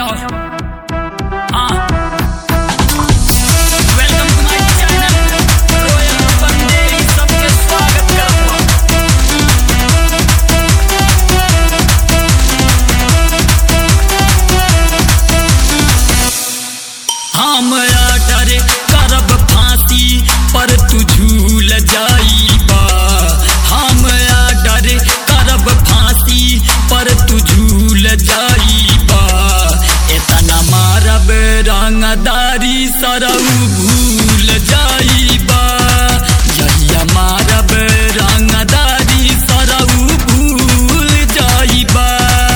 हो हाँ welcome to my channel royal बंदेरी सबके स्वागत करता हूँ हम डरे करब फांसी पर तू झूल जाइबा हम डरे करब फांसी पर तू झूल जाइबा एतना मारब रंगदारी सरऊ भूल जाइबा जहिया मारब रंगदारी सरऊ भूल जाइबा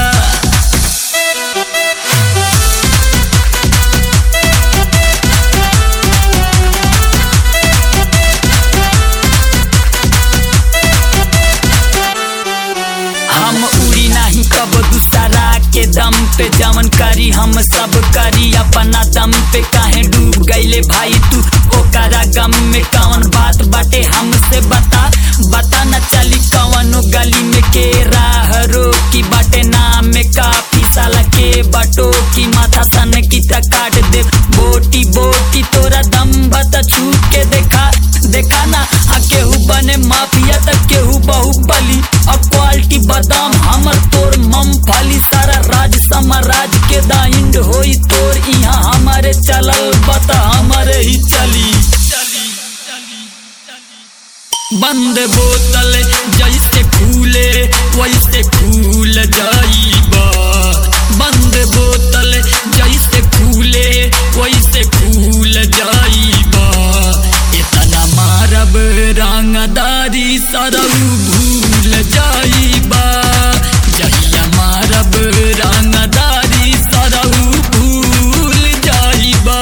हम उड़ी नहीं कब दूसरा के दम पे जमन करी हम सब करी अपना दम पे काहे डूब गईले भाई तू ओकरा गम में कौन बात बाटे हमसे बता बता न चली कवनो गली में के राह रोकी बाटे नाम में काफी साला के बटो की माथा सन की त काट दे बोटी बोटी तोरा दम बता छू के देखा देखा ना आ केहू बने माफिया त केहू बाहुबली अब क्वालिटी बादाम हमर तोर मूंगफली सारा राज समाराज के दाइंड होई तोर यहाँ हमारे चलल बता हमारे ही चली चली चली चली बंद बोतल जैसे खुले वैसे खुल जाइबा बंद बोतल जैसे खुले वैसे खुल जाइबा इतना मारब रंगदारी सरऊ भूल जाइबा जहिया मारब रंगदारी सरऊ भूल जाइबा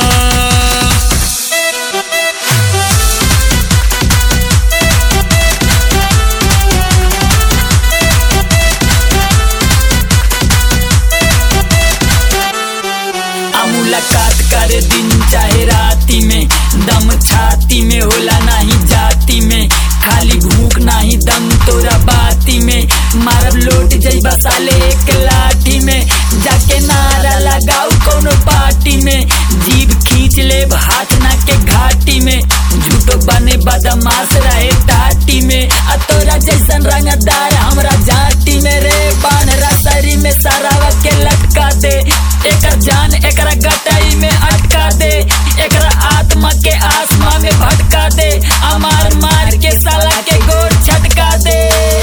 आ मुलाकात करे दिन चाहे राती में दम छाती में होला नहीं जाती में खाली भूख नहीं दम तोरा बाती में मारब लोट जइबा साले एक लाठी में जाके नारा लगाऊ कोनो पार्टी में जीभ खींच ले हाथ ना के घाटी में झूठो बने बदमाश रहे टाटी में आ तोरा जैसन रंगदार हमरा जाटी में रे बाण रसरी में सरावा के लटका दे एकर जान एकरा गटाई में अटका दे एकरा आत्मा के आसमा में भटका दे अमार मार के साला के गोर छटका दे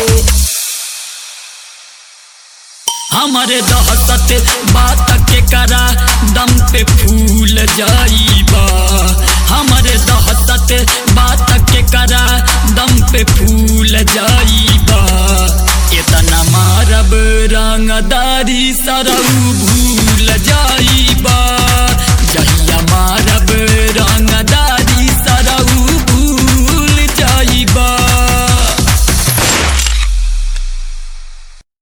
हमारे दहशत बात के करा दम पे फूल जाइबा हमारे दहशत बात के करा दम पे फूल जाइबा इतना मारब रंगदारी सरऊ भूल जाइबा जहिया मारब